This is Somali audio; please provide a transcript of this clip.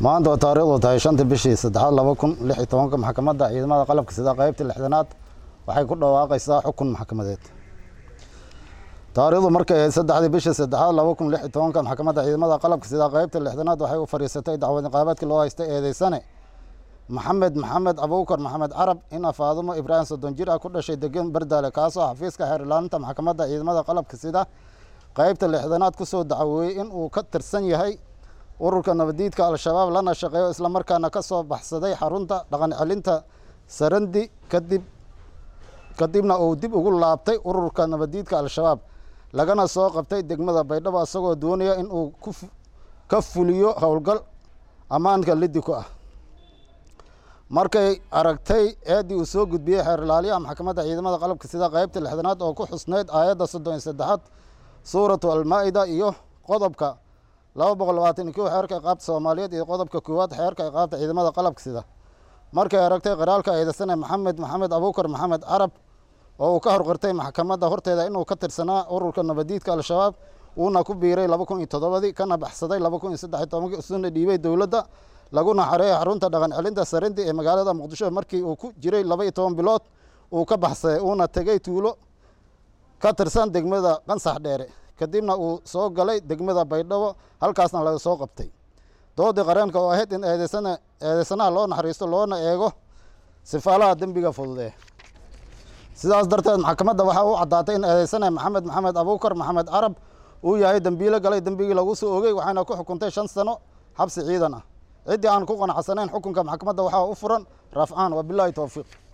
maanta oo taariikhdu tahay shanta bishii saddexaad laba kun lix iyo tobanka maxkamadda ciidamada qalabka sida qaybta lixdanaad waxay ku dhawaaqaysaa xukun maxkamadeed taariikhdu markay ahayd saddexdii bishii saddexaad laba kun lix iyo tobanka maxkamadda ciidamada qalabka sida qaybta lixdanaad waxay u fadhiisatay dacwad niqaabeedkii loo haystay eedeysane maxamed maxamed abuukar maxamed carab ina faadumo ibraahim soddon jir ah ku dhashay degan bardaale kaasoo xafiiska xeer ilaalinta maxkamadda ciidamada qalabka sida qaybta lixdanaad kusoo dacweeyey in uu ka tirsan yahay ururka nabadiidka al-shabaab lana shaqeeyo islamarkaana ka soo baxsaday xarunta dhaqan celinta sarandi kadib kadibna uu dib ugu laabtay ururka nabadiidka al-shabaab lagana soo qabtay degmada baydhabo isagoo doonaya in uu ka fuliyo howlgal ammaanka liddi ku ah markay aragtay eeddii uu soo gudbiyey xeer ilaaliyaha maxkamadda ciidamada qalabka sida qaybta lixdanaad oo ku xusnayd aayadda soddon iyo saddexaad suuratu almaa-ida iyo qodobka laba boqol labaatan iyo kow xeerka iqaabta soomaaliyeed iyo qodobka koowaad xeerka iqaabta ciidamada qalabka sida markay aragtay qiraalka eedeysane maxamed maxamed abuukar maxamed carab oo uu ka horqirtay maxkamadda horteeda inuu ka tirsanaa ururka nabadiidka al-shabaab uuna ku biiray laba kun iyo toddobadii kana baxsaday laba kun iyo saddex iyo tobankii usuna dhiibay dowladda laguna xareeyay xarunta dhaqan celinta sarindi ee magaalada muqdisho markii uu ku jiray laba iyo toban bilood uu ka baxsaday uuna tegey tuulo ka tirsan degmada qansax dheere kadibna uu soo galay degmada baydhabo halkaasna laga soo qabtay doodii qareenka oo ahayd in eedeysana eedeysanaha loo naxariisto loona eego sifaalaha dembiga fududee sidaas darteed maxkamadda waxaa u caddaatay in eedeysane maxamed maxamed abuukar maxamed carab uu yahay dembiilo galay dembigii lagu soo ogey waxayna ku xukuntay shan sano xabsi ciidan ah ciddii aan ku qanacsanayn xukunka maxkamadda waxaa u furan rafcaan wabilaahi towfiiq